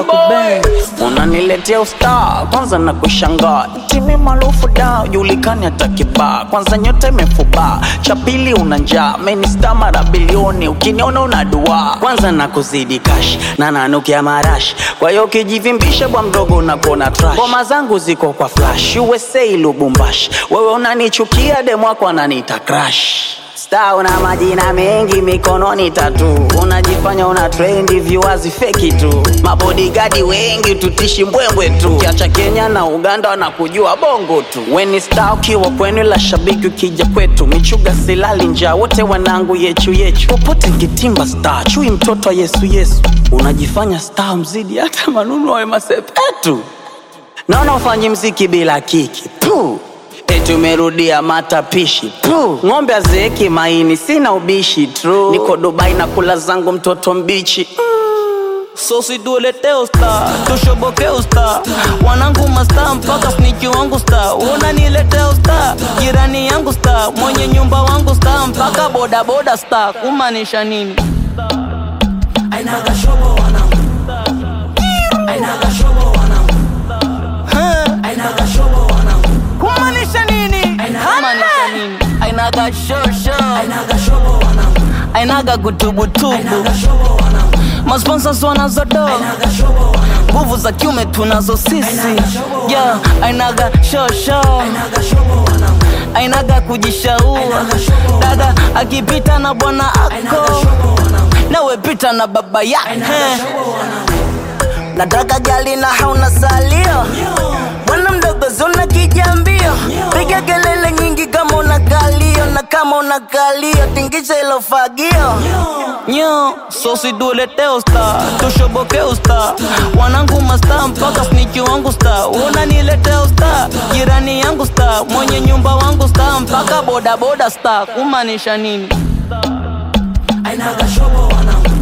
unaniletea ustaa kwanza na kushangaa timi maarufu da julikani hata kibaa kwanza nyota imefubaa cha pili una njaa menista mara bilioni ukiniona una dua kwanza na kuzidi kash na nanukia marashi kwa hiyo ukijivimbisha bwa mdogo unakona trash ngoma zangu ziko kwa flash usa lubumbashi wewe unanichukia demwako ananiita crash Star una majina mengi mikononi tatu, unajifanya una trendi viwazi feki tu, mabodigadi wengi tutishi mbwembwe tu, kiacha Kenya na Uganda wanakujua bongo tu. Weni star ukiwa kwenu, la shabiki ukija kwetu, michuga silali njaa, wote wanangu yechu yechu, popote nkitimba star, chui mtoto wa Yesu Yesu, unajifanya star mzidi hata manunu wawe masepetu, naona ufanyi mziki bila kiki Puh. Eti umerudia matapishi Puh. Ng'ombe azeeki maini, sina ubishi true. Niko Dubai na kula zangu mtoto mbichi So situletee usta, tushoboke usta, wanangu masta mpaka sniki wangu sta, unaniletea usta, jirani yangu sta, mwenye nyumba wangu sta, mpaka boda boda sta, kumaanisha nini? Ainaga shobo wanangu Ainaga shobo wanangu Ainaga shobo wanangu Kumaanisha nini? Kumaanisha nini? Ainaga shosho, Ainaga shobo wanangu ainaga kutubutubu, Ainaga shobo wanangu masponsors wanazodo Ainaga shobo wanangu nguvu za kiume tunazo sisi, yeah, ainaga shosho Ainaga shobo wanangu ainaga kujishaua dada akipita na bwana ako shobo wanangu nawe pita na baba yake shobo wanangu nataka gali na hauna salio bwana mdogo zuna kijambio piga kelele nyingi kama una kalio na kama una kalio tingisha ilo fagio nyo sosi duletee usta tushoboke usta wanangu masta mpaka sniki wangu sta unaniletea usta jirani yangu sta mwenye nyumba wangu sta mpaka bodaboda sta kumaanisha nini Ainaga shobo wanangu